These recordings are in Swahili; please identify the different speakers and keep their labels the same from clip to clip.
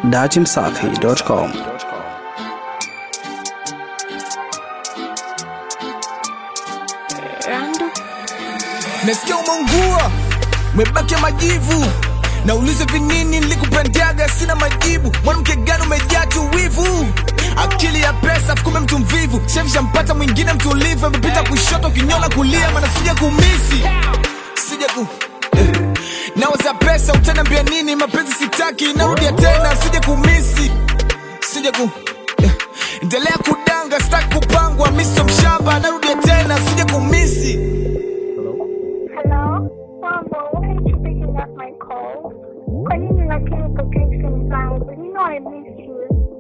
Speaker 1: datimsafi.com.
Speaker 2: nasikia umeungua umebaki majivu naulize vinini nilikupendaga sina majibu mwanamke gani umejaa tu wivu akili ya pesa fukume mtu mvivu shemshampata mwingine mtulivu amepita kushoto kinyona kulia mana sija kumisi sija ku eh. nawaza pesa utaniambia nini mapenzi sitaki narudia tena sija kumisi sija ku eh. endelea kudanga sitaki kupangwa miso mshamba narudia tena sija kumisi
Speaker 3: Hello? Mambo, why aren't you picking up my call? Kwa nini lakini upokee simu zangu? You know I miss you.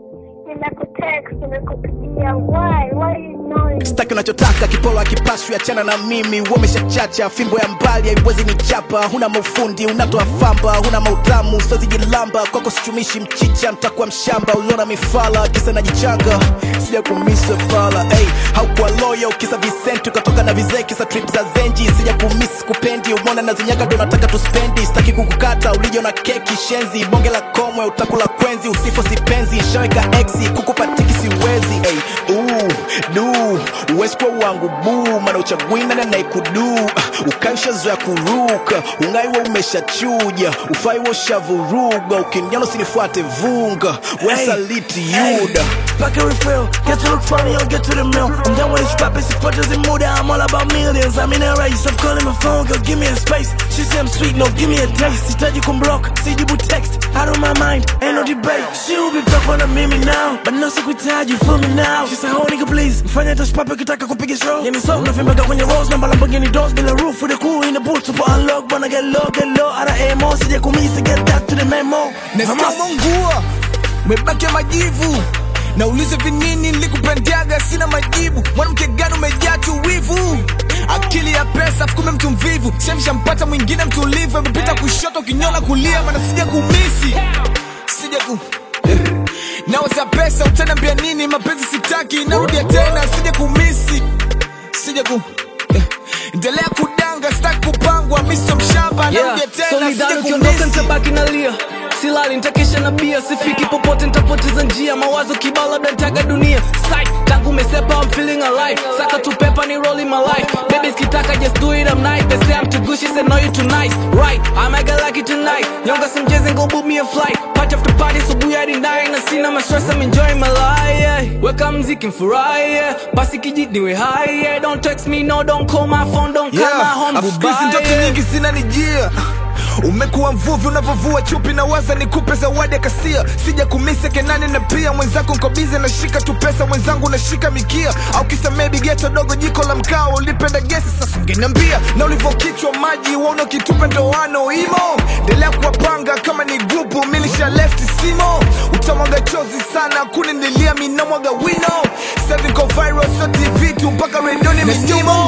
Speaker 3: Nimekutext, nimekupigia. Why? Why are you ignoring?
Speaker 4: staki unachotaka kipolo akipashwi achana na mimi umeshachacha fimbo ya mbali haiwezi nichapa huna maufundi unatoa famba huna mautamu sozijilamba kwako sichumishi mchicha mtakuwa mshamba uliona mifala kisa najichanga sija kumisa fala hey, haukuwa loyo kisa visenti ukatoka na vizee kisa trip za zenji sija kumisi kupendi umona na zinyaga ndo nataka tuspendi staki kukukata ulijo na keki shenzi bonge la komwe utakula kwenzi usifo sipenzi shaweka exi kukupatiki siwezi hey, uu, du uwezi kuwa wangu buu mana uchagwina na naikudu ukaishazoya kuruka ungaiwa umeshachuja ufaiwa ushavuruga ukiniona usinifuate vunga wesaliti yuda
Speaker 5: Back a refill, get to look funny or get to the mill. I'm done with this rap, it's purchase in mood. I'm all about millions. I'm in a race, stop calling my phone, girl, give me a space. She say I'm sweet, no, give me a taste. Sitaji kumblock, sijibu text. Out of my mind, ain't no debate. She will be back on a mimi now, but no sikuitaji, feel me now. She say, oh nigga please, mfanya touch papa kitaka kupiga show. Yani so, nafimbaga kwenye rose, namba Lamborghini doors, bila roof, with a cool in the boot, super unlock, wanna get low, get low, out of AMO, sija kumisi, get that to the memo.
Speaker 2: nasikia
Speaker 5: Hamas.
Speaker 2: umeungua umebaki majivu naulize vinini nilikupendaga sina majibu mwanamke gani umejaa tu wivu akili ya pesa fukume mtu mvivu shemshampata mwingine mtulivu amepita kushoto kinyona kulia mana sija kumisi sija ku eh. nawaza pesa utaniambia nini mapenzi sitaki narudia tena sija kumisi sija ku eh. endelea kudanga sitaki kupangwa miso mshamba narudia tena sija
Speaker 6: solidari ukiondoka
Speaker 2: kumisi
Speaker 6: nitabaki nalia silali nitakesha na bia sifiki popote nitapoteza njia mawazo kibao labda nitaga dunia Psych, tangu umesepa I'm feeling alive saka tu pepa ni rolling my life baby skitaka just do it I'm nice they say I'm too good she said no you too nice right I might get lucky tonight nyonga some jazz and go book me a flight party after party subuhi hadi nine na sina ma stress I'm enjoying my life yeah. weka mziki mfurahi yeah. basi kijit niwe high yeah. don't text me no don't call my phone don't call my home
Speaker 2: Afu siku
Speaker 6: goodbye
Speaker 2: hizi ndoto
Speaker 6: yeah.
Speaker 2: nyingi zinanijia umekuwa mvuvi unavyovua chupi na waza nikupe zawadi ya kasia sija kumise kenani na pia mwenzako nkobize nashika tu pesa mwenzangu nashika mikia au kisa maybe geto dogo jiko la mkaa ulipenda gesi sasa ungeniambia na ulivyokichwa maji wauna kitupe ndoano imo endelea kuwapanga kama ni grupu milisha left simo utamwaga chozi sana kuninilia minamwaga wino seviko viral so tv tu mpaka redioni minimo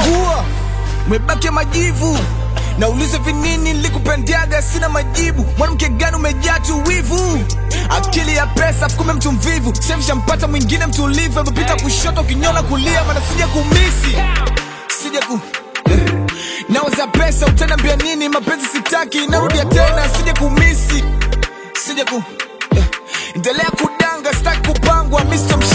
Speaker 2: umebaki majivu naulize vinini nilikupendaga sina majibu mwanamke gani umejaa tu wivu akili ya pesa fukume mtu mvivu shemshampata mwingine mtulivu amepita kushoto kinyona kulia mana sija kumisi sija ku eh. nawaza pesa utaniambia nini mapenzi sitaki narudia tena sija kumisi sija ku eh. endelea kudanga sitaki kupangwa miso